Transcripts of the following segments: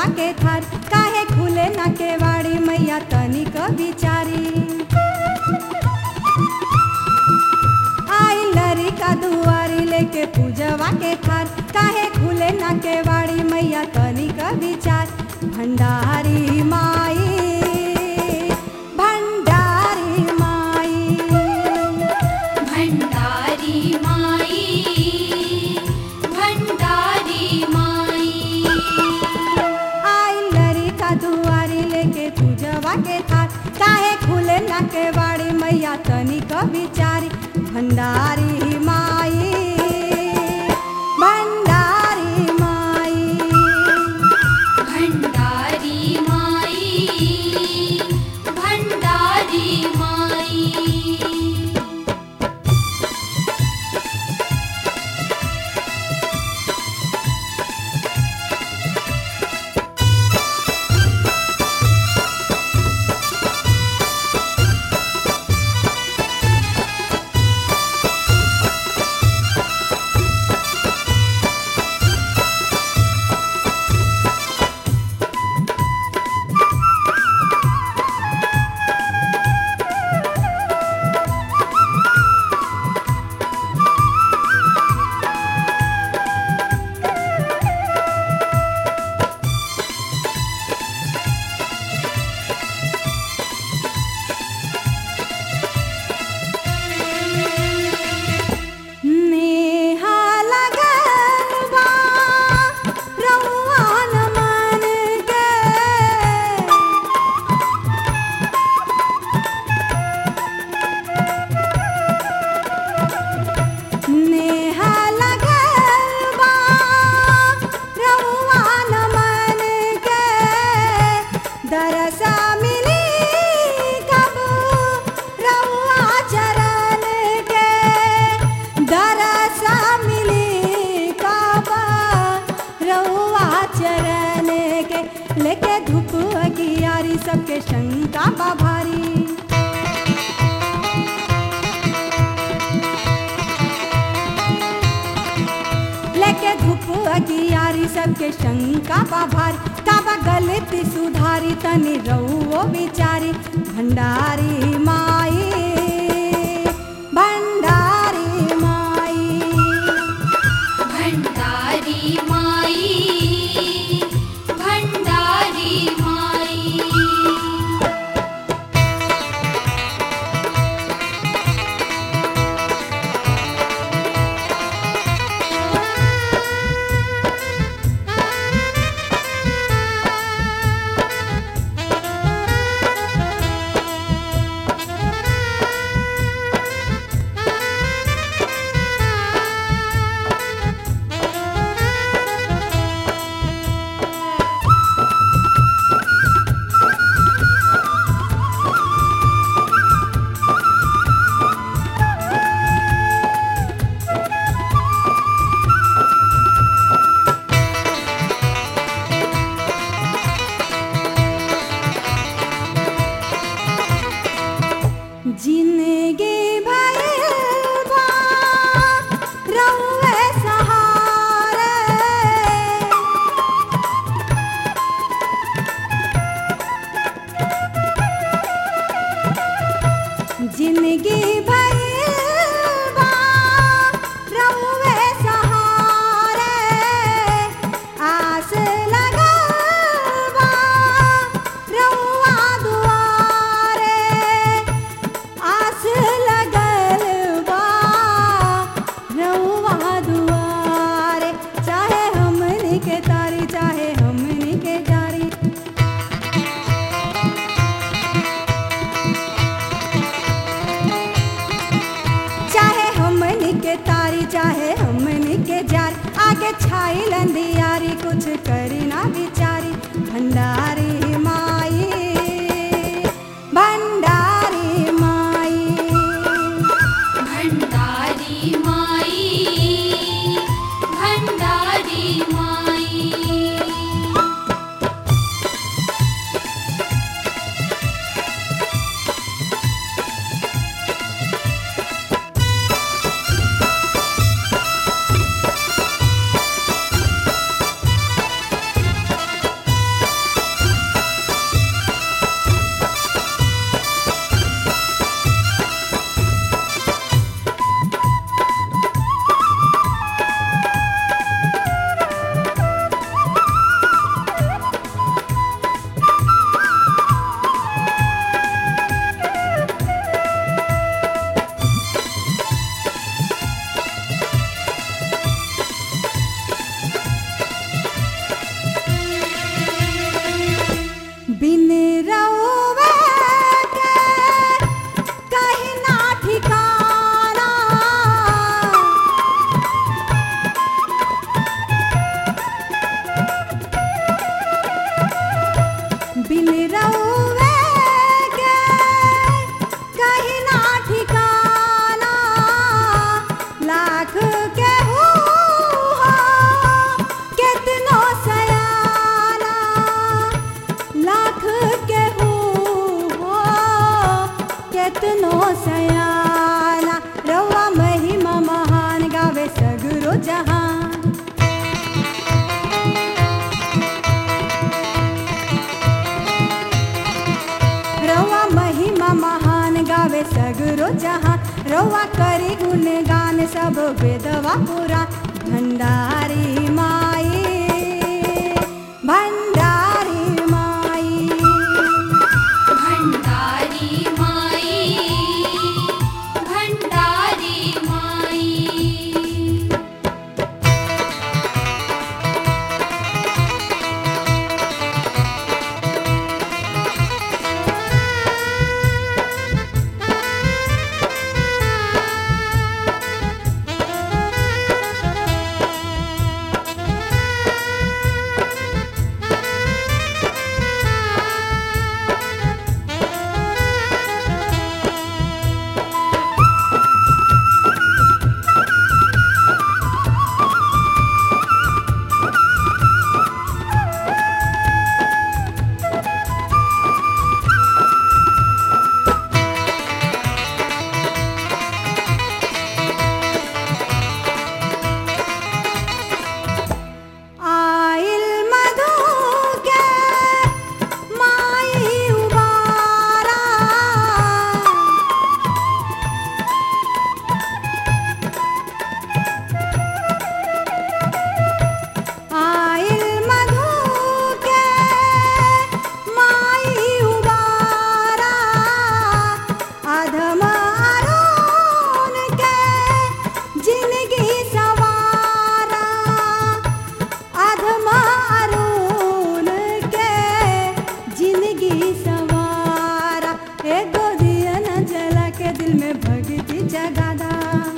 के थार काहे खुले ना केवाड़ी मैया तनिक बिचारी आई लरी का दुआरी लेके पूजवा के थार काहे खुले ना केवाड़ी मैया तनिक विचार भंडारी माई भंडारी माई भण्डारी माई भण्डारी माई आई लरी का दुआरी लेके पूजवा के थार काहे खुले ना केवाड़ी मैया तनिक विचारी भंडारी माई भंडारी माई भण्डारी माई भण्डारी माई नेहा लगन बा रउआ न मन के नेहा लगन बा रउआ न मन के दरसा मिली कब रउआ चरण के दरसा मिली कब रउआ चरण के लेके धूप अगियारी सबके शंका बा भारी लेके धूप अगियारी सबके शंका बा भारी काबा गलती सुधारी तनी रहुओ बिचारी भंडारी माई भंडारी माई भण्डारी माई भण्डारी माई जिंदगी भर बा रउए सहारे जिंदगी भर बा रउए सहारे आस लगल बा रउआ दुआरे आस लगल बा रउआ दुआरे चाहे हमनी के तारी चाहे हमनी के जारी चाहे हमनी के तारी चाहे हमनी के जार आगे छाई लंदियारी कुछ करी ना बिचारी भंडारी माई भंडारी माई भण्डारी माई भण्डारी माई सगरो जहाँ रउआ करी गुणगान सब वेदवा पुरा भंडारी माई भंडारी माई भण्डारी माई भण्डारी माई आइल मधु के माई उबारा आइल मधु के माई उबारा अधम अरुण के जिंदगी सवारा अधम अरुण के जिंदगी सवारा एगो दिया न जला के दिल में भगती जगादा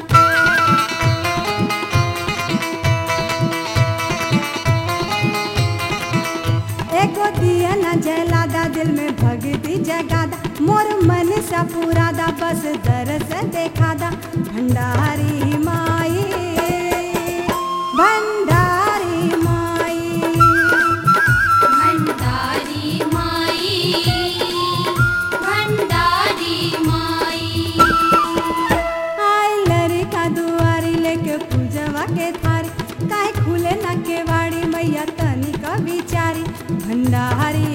एगो दिया न जलादा दिल में भगती जगादा मोर मन सा पुरादा बस दरस देखादा भंडारी माई भंडारी माई भण्डारी माई भण्डारी माई आई लड़का दुआरी लेके पूजवा के थारी काहे खुले ना के वाड़ी मैया तनी का बिचारी भंडारी